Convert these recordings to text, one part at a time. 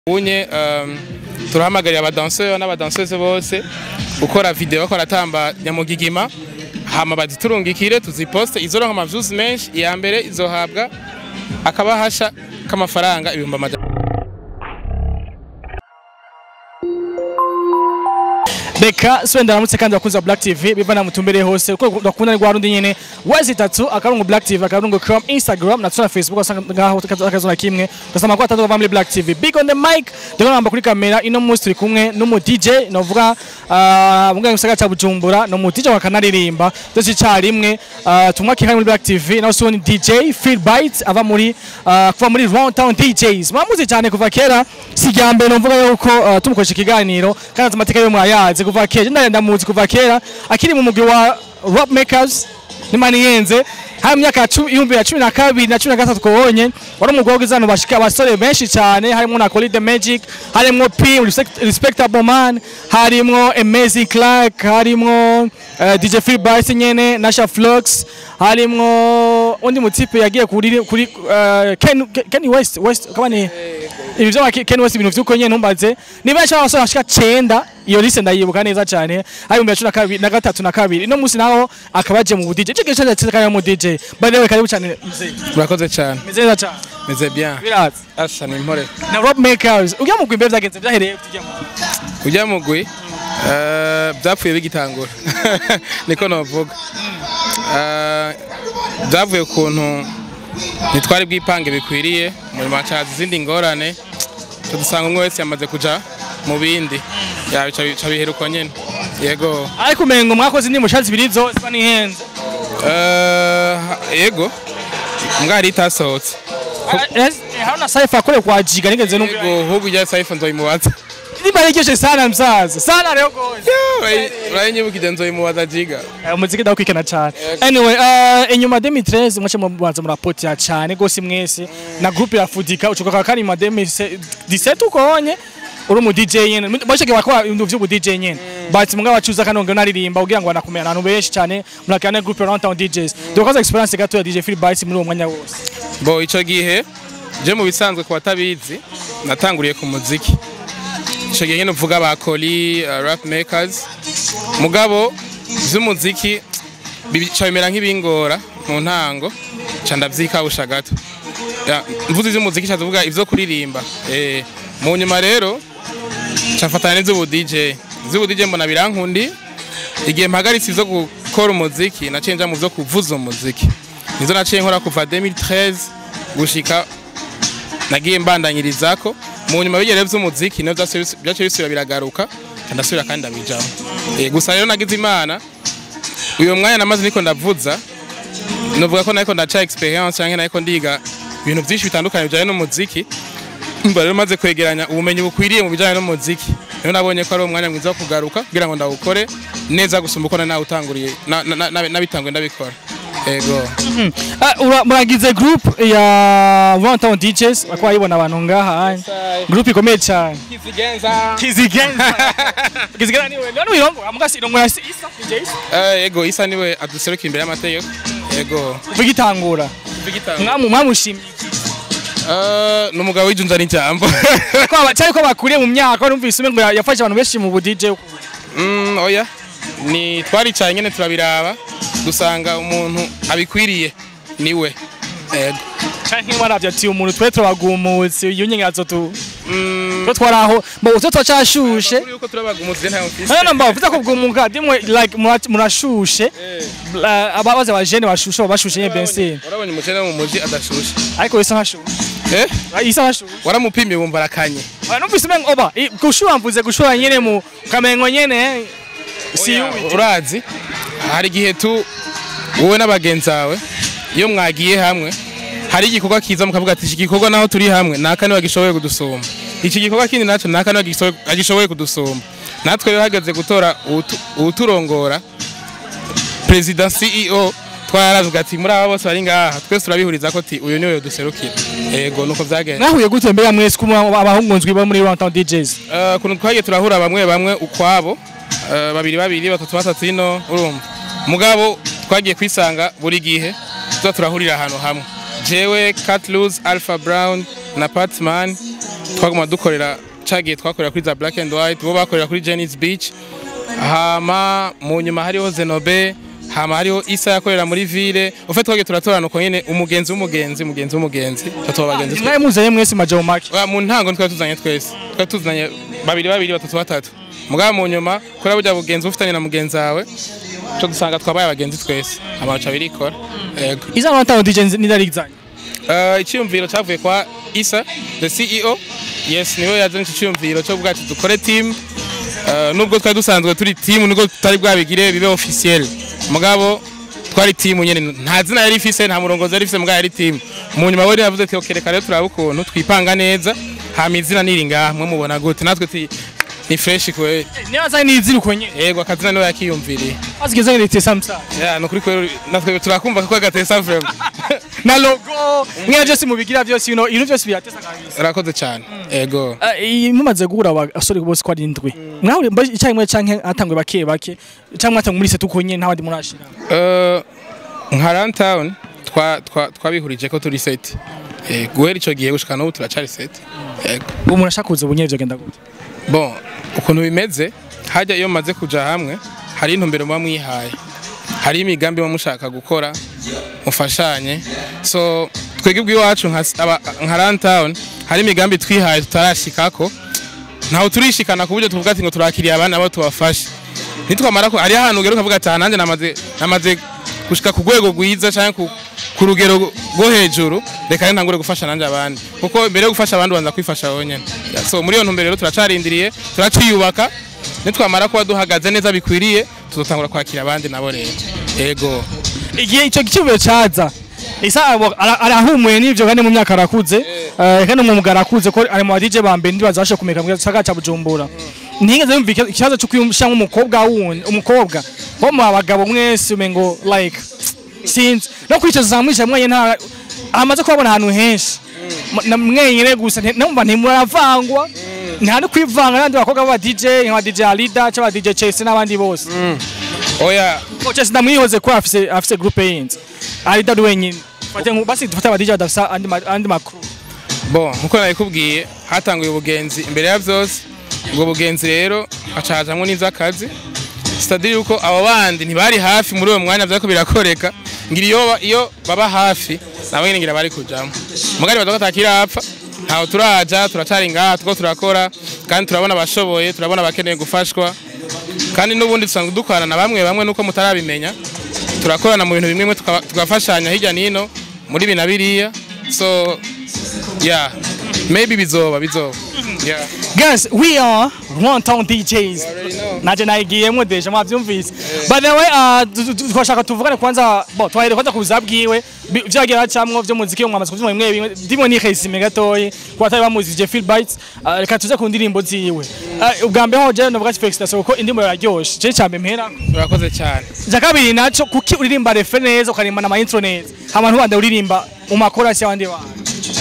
unye um, turahamagarira abadanseur n'abadanseuse bose gukora video bakora tamba nyamugigima hama baziturungikire tuziposte izoronka amaviews menshi iya mbere izohabwa akabahasha k'amafaranga ibihumbi amajana reka sibe ndaramutse kandi bakunzi ba Black TV biva na mutumbere hose uko bakunda rwa rundi nyene wezi tatu akarungu Black TV akarungu Chrome Instagram na tuna Facebook wasanga ngaho akazona kimwe ugasama ko atatu bava muri Black TV big on the mic ndiko namba kuri kamera ino munsi turi kumwe no mu DJ novuga uh, mu gisagara ca Bujumbura no mu DJ wa kanaririmba dose carimwe uh, tumwa kihari muri Black TV na so ni DJ Feel Bites ava muri uh, kuva muri Round Town DJs mwamuzi cyane kuva kera sijyambere novuga yuko uh, tumukoresha ikiganiro kandi amateka yo mwayazi kuva kera ndenda ndamuzi kuva kera akiri mu mugwi wa Rock Makers nimani yenze hari mu myaka y'ibihumbi ya cumi na kabiri na cumi na gatatu kubonye wari umugwi w'izano bashika abasore benshi cyane harimo na Collie the Magic harimo P Respect- Respectable Man harimo Amazing Clark harimo uh, DJ Free Bites nyene Nasha Flux harimo undi mutipe yagiye kuri kuri uh, Ken Ken West West kama ni ibi byo Ken West ibintu vyuko nyene ntumbaze ni benshi abasore bashika 9 iyo liste ndayibuka neza cyane hari mu cumi na kabiri na gatatu na kabiri ino munsi naho akabaje mu DJ cyo gice cyane kandi mu DJ by the way karibu cyane mzee murakoze cyane meze neza cyane meze bien biratse asha ni impore na Rob Makers ujya mu gwimbe byagenze byahereye tujya mu ujya mugwi eh, byapfuye bigitangura niko novuga Eh, byavuye ukuntu ntitwari bwipange bikwiriye muri macazi izindi ngorane tudusanga umwe wese yamaze kuja mu bindi Ya, bica bica bihera uko nyene yego ariko umengo mwakoze indi mushatsi ibiri zose banihenze Eh, yego mbwari itasohotse haruna saifa akore kwa jiga nigeze numva yego ahubwo ijya saifu nzoyimubaza nimba rekeshe sana msaza sana leo goje urayinyibuka nzoyimubaza jiga Eh, umuziki ndakwikana cyane anyway uh, inyuma 2013 mwache mubanza murapotira cyane gose mwese na groupe ya Fudika ucuka kwa kari ma 2017 ukonye uri mu DJ nyene mwashake bakora ibintu vy'ubu DJ nyene but mugabo bacuza kanonge naririmba kugira ngo anakumenya abantu benshi cyane murakana groupe around town DJs dukoze experience gato ya DJ Free Bites muri uwo mwanya wose bo ico gihe je mu bisanzwe ku batabizi natanguriye ku muziki ico gihe nyene uvuga ba Koli uh, rap makers mugabo vy'umuziki bica bimera nk'ibingora mu ntango ca ndavyikabusha gato Ya, mvuze ivy'umuziki ca tuvuga ivyo kuririmba eh mu nyuma rero ca mfatana n'ivy'ubu DJ ivy'ubu DJ mbona birankundi igihe mpagaritse ivyo gukora umuziki naciye nja mu vyo kuvuza umuziki nizo naciye nkora kuva 2013 gushika nagiye mbandanyirizako mu nyuma bigere vy'umuziki navyo byaciye bisubira biragaruka ca ndasubira kandi ndabijamo Eh, gusa rero nagize imana uyo mwanya namaze niko ndavuza novuga ko nariko ndaca experience canke nariko ndiga ibintu vyinshi bitandukanye bijanye n'umuziki mba rero maze kwegeranya ubumenyi bukwiriye mu bijanye n'umuziki rero nabonye ko ari umwanya mwiza wo kugaruka kugira ngo ndawukore neza gusumba uko nari nawutanguriye na- na- na- nabitanguye ndabikora ego Ah, ura- muragize group ya Round Town DJs bakwa bayibona abantu ngaha group ikomeye cyane Kizigenza Kizigenza niwe none uyirongo amugasi irongo ya isa DJs Eh, ego isa niwe aduserukira imbere y'amategeko ego vigitangura mwamu mwamushimye Eh, ni umugabo w'ijunja n'ijambo ko aba- cyari ko bakuriye mu myaka numvise umengo ya- yafashe abantu benshi mu bu DJ Mm, oya ni twaricaye nyene turabiraba dusanga umuntu abikwiriye niwe ego canke waravye ati umuntu twe turabagumutse iyo nyengazo tu Mm, twe twaraho mbo utwo twacashushe kuri yuko turabagumutse ntayo mfise none mba uvuze ko bwumuka dimwe like mura- murashushe uh, ababaze abajene bashushe bashushe nye bensine warabonye umukene wo mu muji adashushe ariko isa nkashushe eh isa nkashushe waramupimye wumva arakanye numvise umengo oba i- gushura mvuze gushura nyene mu kamengo nyene si Oya, yubi urazi hari igihe tu wowe n'abagenzi bawe iyo mwagiye hamwe hari igikorwa kiza mukavuga ati iki gikorwa naho turi hamwe naka niwe agishoboye kudusumba iki gikorwa kindi naco naka niwe agishoboye- agishoboye kudusumba natwe rero hageze gutora uwutu- uwuturongora perezida ceo twaravuga ati muri aba bose bari ngaha twese turabihuriza ko ati uyu niwe duserukira yego nuko vyagenze nahuye gute mbere mwese ko abahungunzwi bo muri Round Town DJs Eh, ukuntu twagiye turahura bamwe bamwe ukwabo eh, babiri babiri batatu batatu ino urumva mugabo twagiye kwisanga buri gihe tuza turahurira ahantu hamwe jewe Catluz Alpha Brown na Patman twaguma dukorera cagiye twakorera kuri za black and white bo bakorera kuri Jenny's Beach hama mu nyuma hariho Zenobe hama hariho Isa yakorera muri ville ufite twagiye turatorana uko nyene umugenzi w'umugenzi umugenzi w'umugenzi tatuba bagenzi twe mwaye muzanye mwese majamu make Oya, mu ntango twari tuzanye twese twari tuzanye babiri babiri batatu batatu mugabo mu nyuma kuri burya bugenzi ufitanye na mugenzi wawe cyo dusanga twabaye abagenzi twese amaca birikora yego izana natano DJ nidarizanye Uh, icyumviro cyavuye kwa Isa the CEO yes niwe yazanye iki cyumviro cyo bwacu dukore team uh, nubwo twari dusanzwe turi team nubwo tutari bwabigire bibe officiel mugabo twari team nyene nta zina yari ifise nta murongozi yari ifise mugabo yari team mu nyuma we yavuze ati okay reka rero turabe ukuntu twipanga neza hama izina niri ngaha mwe mubona gute natwe ti ni fresh kwe niba zanye niziri uko nyene yego akazina niwe yakiyumviriye azigeze ngirite samsa ya nukuri kwe natwe turakumva ko agatesa vraiment na logo mwe byose mubigira byose you ibintu byose biratesa kabisa urakoze cyane yego iyi mumaze guhura abasore bose ko ari indwi mwahure icyayi mwe canke atangwe bake bake cyangwa atangwe muri setu uko nyene nta bandi murashira Uh, nka Runtown twa twa twabihurije ko turi set. Eh guhera ico gihe gushika n'ubu turacari set. Yego. ubu murashaka kuza ubu nyene vyogenda gute Bon, ukuntu bimeze hajya iyo maze kuja hamwe hari intumbero muba mwihaye. Hari imigambi muba mushaka gukora mufashanye. So twebwe bw'iwacu nka aba- nka Runtown hari imigambi twihaye tutarashikako. Ntaho turishikana ku buryo tuvuga ati ngo turakiriye abana abo tubafashe. nitwamara ko ari ahantu ugera ukavuga ati aha nanjye namaze namaze gushika ku rwego rwiza cyangwa ku, ku rugero rwo hejuru reka rero ntangure gufasha nanjye abandi kuko mbere yo gufasha abandi ubanza kwifasha wowe nyine so muri iyo ntumbero rero turacarindiriye turaciyubaka nitwamara kuba duhagaze neza bikwiriye tuzotangura kwakira abandi nabo rero yego igihe icyo gicumbi caza isa abo- ara- arahumuye n'ivyo kandi mu myaka arakuze eh, kandi mu mugara arakuze ko ari mu DJ ba mbere ndibaza bashe kumeka mu gisagara ca Bujumbura ntigeze yumva iki- ikibazo cyo kwiyumvisha nk'umukobwa wundi umukobwa bo mu bagabo mwese umengo like sinzi no kwicaza za mwisha mwenye nta amaze kubabona ahantu henshi M- na mwenyine gusa nti- numva ntimuravangwa nta no kwivanga n'abandi bakobwa b'aba DJ nka DJ Alida cyangwa DJ Chase n'abandi bose oya ko Chase ndamwihoze ko afise afise groupe yindi Alida ari wenyine fate nku basi dufate aba DJ badafisa andi ma- andi makuru bon nkuko nabikubwiye hatanguye ubugenzi imbere ya byose ubwo bugenzi rero hacajamwo n'ivy'akazi sitadiri yuko abo bandi ntibari hafi muri uwo mwanya vyariko birakoreka ngira iyo ba- iyo baba hafi nabo nyene ngira bari kujamwo mugari baza ko atakirapfa ntaho turaja turacari ngaha tuko turakora kandi turabona abashoboye turabona abakeneye gufashwa kandi n'ubundi dusanzwe dukorana na bamwe bamwe nuko mutarabimenya turakorana mu bintu bimwe bimwe tukaba- tugafashanya hirya nino muri ibi na biriya so yeah maybe bizoba bizoba yeah Guys, we are One Town DJs. already know. Naje nayigiyemo deja mwavyumvise. By the way, uh, tu- tu- twashaka tuvugane kwanza, bo twahere kwanza kuza bwiwe bi- vyagiye hacamwo vyo muziki mwamaze kuvyumva bimwe bimwe ndimo ni resume gatoyi kwa tayi bamuzije Phil Bites uh, reka tuze ku ndirimbo ziwe. Uh, ubwa mbere ho je novuga ati felicitation kuko indirimbo yaryoshe. Je cyambe mpera. urakoze cyane Ja kabiri naco kuki uririmba refe neza ukaririmba na ma intro neza. Abantu bande uririmba mu makorasi y'abandi bantu.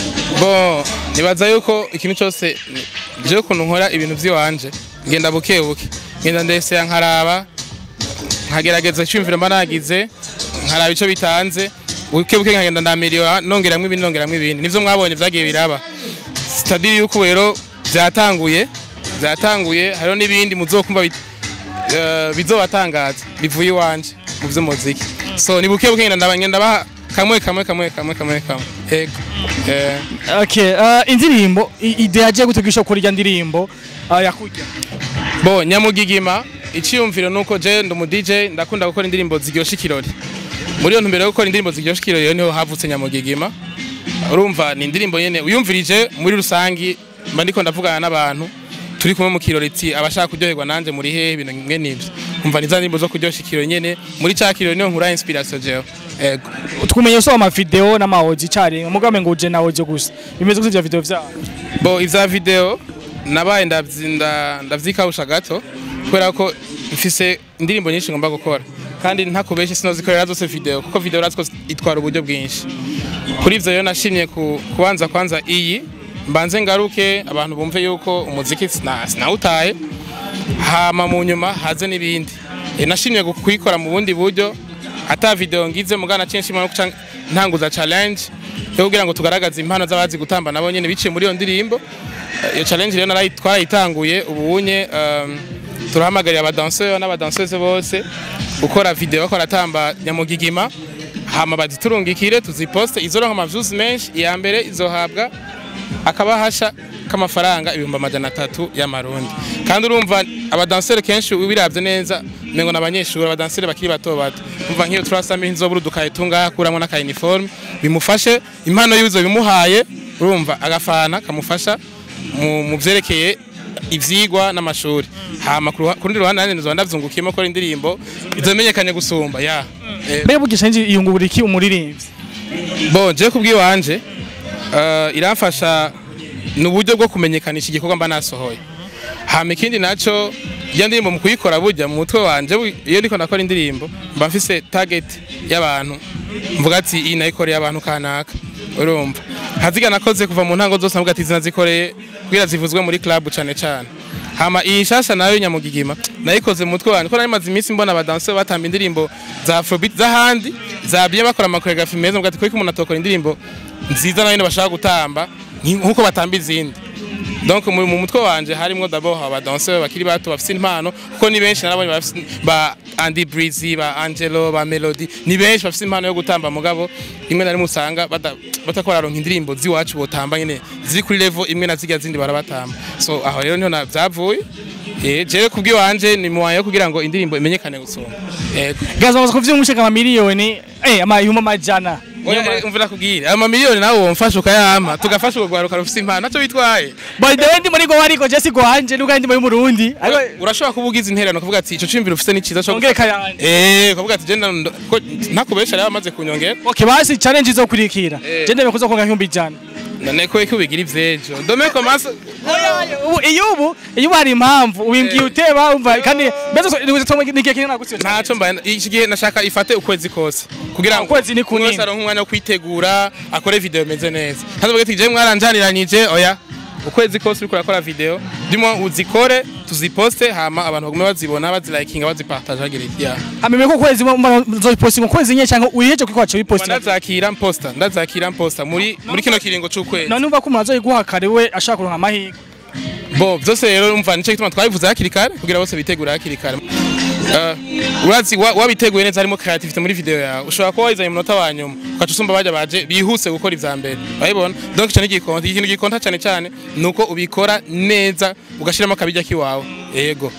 bon nibaza yuko ikintu cyose je ukuntu nkora ibintu by'iwanje ngenda buke buke ngenda ndese nkaraba nkagerageza icyumviro mba nagize nkaraba icyo bitanze buke buke nkagenda ndamiriwa nongeramwo ibindi nongeramwo ibindi nivyo mwabonye vyagiye biraba sitadiri yuko rero byatanguye byatanguye hariho n'ibindi muzokumva bit- eh, bizobatangaza bivuye iwanje mu vy'umuziki so ni buke buke ngenda ndaba- ngenda baha kamwe kamwe kamwe kamwe kamwe kamwe yego eh Okay, uh, indirimbo i- ide yaje gutegisha kuri irya ndirimbo uh, yakujya. Bo nyamugigima icyiyumviro nuko je ndi umu DJ ndakunda gukora indirimbo ziryosha ikirori. Muri iyo ntumbero yo gukora indirimbo ziryosha ikirori rero niho havutse nyamugigima. Urumva ni indirimbo nyene uyumvirije muri rusangi mba ndiko ndavugana n'abantu turi kumwe mu kirori iti abashaka kuryoherwa nanje muri hehe ibintu bimwe n'ibyo. Umva ni za ndirimbo zo kuryoshya ikirori nyene muri ca kirori niho nkura inspiration jewe. Ego. Tukumenye so ama video n'ama audio cyari mugambe ngo uje na audio gusa. Bimeze gute video vyabo. Bo ivya video nabaye ndavzinda ndavyikawusha gato kubera ko mfise indirimbo nyinshi ngomba gukora kandi ntakubeshe sinozikorera zose video kuko video uraziko itwara uburyo bwinshi kuri ivyo rero nashimye ku, kubanza kwanza iyi mbanze ngaruke abantu bumve yuko umuziki sina- sinawutaye hama mu nyuma haze n'ibindi e, nashimye gu- kuyikora mu bundi buryo ata video ngize mugana censhi no kuca ntanguza challenge yo kugira ngo tugaragaze impano z'abazi gutamba nabo nyene biciye muri iyo ndirimbo Eh, iyo challenge rero narayi- twarayitanguye ubunye um, turahamagarira abadanseur n'abadanseuse bose gukora video ko ratamba nyamugigima hama baziturungikire tuziposte izoronka amaviews menshi iya mbere izohabwa akabahasha k'amafaranga ibihumbi amajana atatu y'amarundi kandi urumva abadanseri kenshi ubiravye neza mengo n'abanyeshuri abadanseri bakiri bato bato umva nk'iyo turasamira inzobura udukaye tungaha kuramwo n'aka uniforme bimufashe impano y'ibizo bimuhaye urumva agafana kamufasha mu, mu vyerekeye ivyigwa n'amashuri hama ku ruha- ku rundi ruhande nanjye nzoba ndavyungukiyemo ko indirimbo izomenyekanye gusumba ya Eh, mbega bugisha nje iyungubura iki umuririmbyi Bon, je kubwiwanje uh, iramfasha ni uburyo bwo kumenyekanisha igikorwa mba nasohoye hama ikindi naco iyo ndirimbo mu kuyikora burya mu mutwe wanje bu- iyo ndiko ndakora indirimbo mba mfise target y'abantu mvuga ati iyi nayikoreye abantu kanaka urumva nkaziga nakoze kuva mu ntango zose navuga ati izi nazikoreye kugira zivuzwe muri club cane cane hama iyi nshasha nayo nyamugigima nayikoze mu mutwe wanjye ko nari maze iminsi mbona abadanseri batamba indirimbo za afrobeat z'ahandi zabye bakora amakoreografi meza mvuga ati kuko umuntu atokora indirimbo nziza nayo bashaka gutamba nki- nk'uko batamba izindi donc mu mu mutwe wanje harimo d'abord abadanseri bakiri bato bafite impano kuko ni benshi narabonye bafise ba Andy Breezy ba Angelo ba Melody ni benshi bafite impano yo gutamba mugabo rimwe na rimwe usanga bada- batakora baronka indirimbo z'iwacu botamba nyene ziri kuri level imwe na zirya zindi barabatamba so aho rero niho na- vyavuye eh jewe kubwiwanje ni muwaye yo kugira ngo indirimbo imenyekane gusumba yego gaza baza kuvyuma umushaka amamiliyoni eh amayuma amajana Oya, eh, umvira kubwira amamiliyoni nawe womfasha ukayama tugafasha urugwaruka rufise impano naco bitwaye by the way ndi muri go wariko Jesse gwanje nuko ndi muri Burundi ariko urashobora kuba ugize intererano kuvuga ati ico cimviro ufise ni ciza co ongere kayanje Eh, kuvuga ati jenda ndo- ko ntakubesha rero amaze kunyongera okay basi challenge izokurikira Eh. je ndebe kuza konga nk'ibihumbi ijana none ko iki ubigira ivyejo dome commence ubu iyo ubu iyo ubu hari impamvu ubimbwiye uteba umva kandi mbese nibuze tomwe nigiye kinena gutyo ntaco mbaye iki gihe nashaka ifate ukwezi kose kugira ngo Ukwezi ni kunini. umwe wese aronke umwanya wo kwitegura akore video imeze neza ntazovuga ati je mwaranjaniranyije oya ukwezi kose uriko urakora video ndimo uzikore tuziposte hama abantu bagume bazibona bazilikinga bazipartage bagira iti ya ameme ko kwezi nzopostinga kwezi nye cyangwa uyiheje kuko wacu bipostinga ndazakira mposta ndazakira mposta muri muri kino kiringo c'ukwezi none umva ko umuntu azoyiguha kare we ashaka kuronka amahirwe bo byose rero umva nico gituma twabivuze hakiri kare kugira bose bitegure hakiri kare Uh, urazi wa- wabiteguye neza harimo creativity muri video yawe ushobora kuba wayizanye umunota wa nyuma ugaca usumba baja baje bihuse gukora ivya mbere urabibona donc ico ni igikonta ikintu gikonta cane cane nuko ubikora neza ugashiramo akabijya kiwawe yego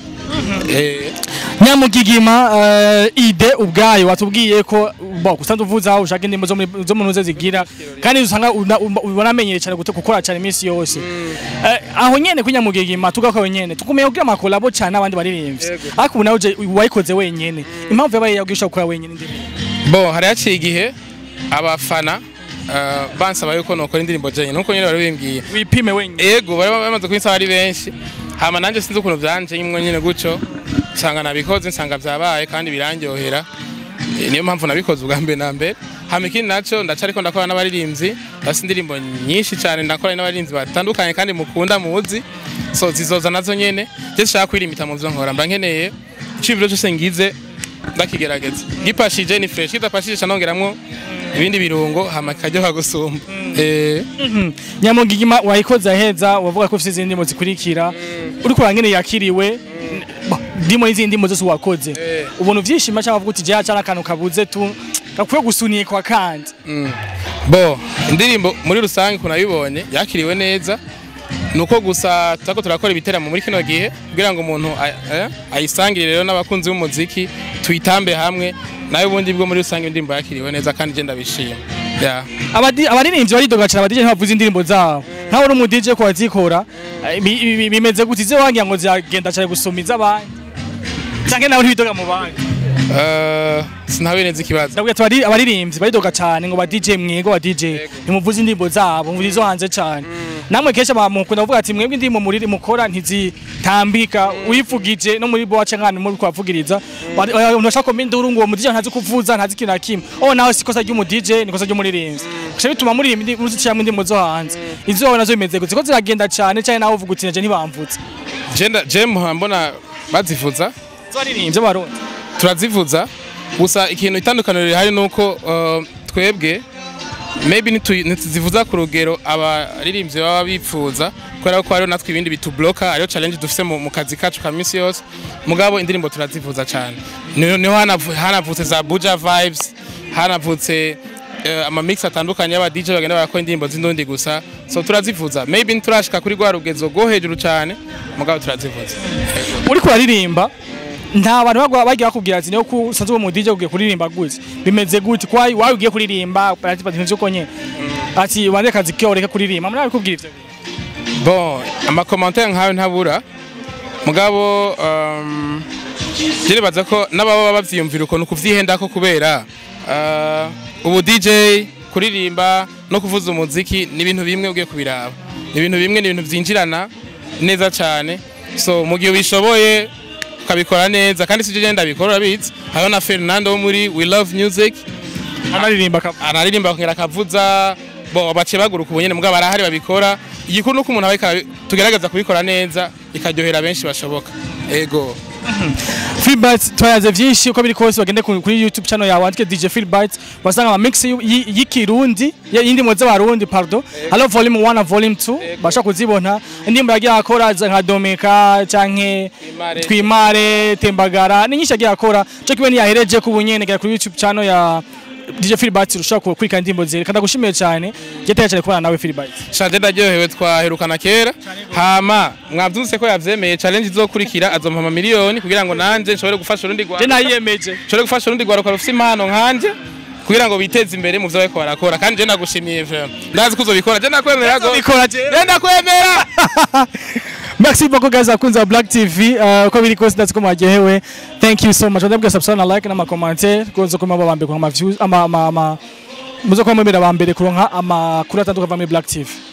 eh nyamugigima eh, ide ubwayo watubwiye ko bo gusanzwe uvuza aho ushaka indimo zo muri- zo mu ntuze zigira kandi usanga una- uma- ubona amenyere cyane gute gukora cyane iminsi yose Eh, aho nyene kuri nyamugigima tugakora nyene tukumeye kugira amakolabo cyane n'abandi baririmbyi Yego. ariko ubu nawe uje wayikoze wenyene impamvu yabaye yaguhisha gukora wenyene indirimbo bo hari haciye igihe abafana uh, bansaba yuko nokora indirimbo jenyine nuko nyene bari bimbwiye wipime wenyene ego bari bamaze kubinsaba ari benshi hama nanjye sinzi ukuntu byanje nyimwe nyine gutyo nsanga nabikoze nsanga byabaye kandi birandyohera Eh, niyo mpamvu nabikoze ubwa mbere na mbere hama ikindi naco ndaca ariko ndakora n'abaririmbyi ndafise indirimbo nyinshi cyane ndakora n'abaririmbyi batandukanye kandi mukunda muzi so zizoza nazo nyene je nshaka kwirimita mu vyo nkora mba nkeneye iciyumviro cyose ngize ndakigerageza gipashije ni fresh kidapashije ca nongeramwo ibindi birungo hama kikaryoha gusumba eh Mhm. nyamugigima wayikoze aheza wavuga ko ufite izindi ndimo zikurikira uriko urangene yakiriwe Bo, ndimo n'izindi ndimo zose wakoze Eh. ubuntu uvyishima cyangwa uvuga uti jeha cyane akantu kabuze tu gakwiye gusunikwa kandi bo indirimbo muri rusange ukuntu nabibonye yakiriwe neza nuko gusa turako turakora ibiteramo muri kino gihe kugira ngo umuntu a- eh, ayisangire rero n'abakunzi b'umuziki tuyitambe hamwe nawe ubundi bwo muri rusange indirimbo yakiriwe neza kandi je ndabishima yeah. Abadi- abaririmbyi baridoga cyane abadije ntibavuze indirimbo zabo nkaho uri umudije ko wazikora eh, bi- bi- bi- bimeze gute izo wangira ngo ziragenda cyane gusoma iz'abandi cyangwa nawe ntibidoga mu bandi uh, sinabe neza ikibazo ndabwira ati abari- abaririmbyi baridoga cyane ngo ba DJ mwego ba DJ ntimuvuze indirimbo zabo muvuze izo hanze cyane namwe kenshi bamukunda kuvuga ati mwebwe indirimbo muri mukora ntizitambika uyivugije no muri bo waca nkana muri kwavugiriza umuntu ashaka komenda induru ngo uwo mu DJ ntazi kuvuza ntazi ikintu na kimwe oh nawe si ikosa ry'umu DJ ni ikosa ry'umuririmbyi gusa bituma muri iyi muziciyamo indirimbo zo hanze izo wowe nazo bimeze gute ko ziragenda cyane cyane nawe uvuga uti naje ntibamvutse je nda- je muha mbona bazivuza zo baririmbyi barundi turazivuza gusa ikintu itandukaniro rihari nuko uh, twebwe maybe nitu- ntituzivuza ku rugero abaririmbyi baba bipfuza kubera ko hariho natwe ibindi bitubloka ariyo challenge dufise mu, mu kazi kacu ka minsi yose mugabo indirimbo turazivuza cyane niho niho hanavu- hanavutse za buja vibes hanavutse uh, amamix atandukanye y'aba DJ bagenda barakora indirimbo z'indundi gusa so turazivuza maybe ntiturashika kuri rwa rugezo rwo hejuru cyane mugabo turazivuza uri kuraririmba nta bantu bagwa bagiye bakubwira ati niyo ku- usanzwe uri mu DJ ugiye kuririmba gute bimeze gute kwa wawe ugiye kuririmba ati bati nivyo konye ati wande akazi kiyo ureke kuririmba muri abikubwira ivyo bon amakomantere nkawe ntabura mugabo um, jyerebaza ko n'ababa bavyiyumvira ukuntu kuvyihendako kubera uh, ubu DJ kuririmba no kuvuza umuziki ni ibintu bimwe ugiye kubiraba ni ibintu bimwe ni ibintu vyinjirana neza cyane so mu gihe ubishoboye ukabikora neza kandi sije genda bikora urabizi hariho na Fernando wo muri We Love Music anaririmba akaba araririmba akongera akavuza bo bace baguruka ubunyene mugabo barahari babikora igikuru nuko umuntu abika tugerageza kubikora neza ikaryohera benshi bashoboka ego Feelbite twayaze vyinshi uko biri kose bagende ku- kuri YouTube channel yawe andike DJ Feelbite basanga ama mix y'u- y- y'ikirundi y- y'indimo z'abarundi pardon halo volume 1 na volume 2 basha kuzibona indimbo yagiye akora za nka Domeka canke Twimare. Twimare Tembagara ni nyinshi yagiye akora cyo kibe niyahereje ku bunyene kuri YouTube channel ya DJ Feelbite ushaka kurika indirimbo zere kandi gushimiye cyane jeteye cyane kubana nawe Feelbite shanje ndaryohewe twaherukana kera hama mwavyumvise ko yavyemeye challenge izokurikira azompa ama miliyoni kugira ngo nanje nshobore gufasha urundi je rwanda nayiyemeje nshobore gufasha urundi rwaruka rufise impano nkanje kugira ngo biteze imbere mu vyo bariko barakora kandi je nagushimiye vraiment ndazi ko uzobikora je nakwemera go bikora je je ndakwemera Merci beaucoup guys akunze wa Black TV uh, uko biri kose ndazi ko mwaryohewe thank you so much ndabwira subscribe na like n'ama commentaire kuzo kuma babambe ku ama views ama ama ama muzo kuma mwemera bambere kuronka amakuru atandukanye muri Black TV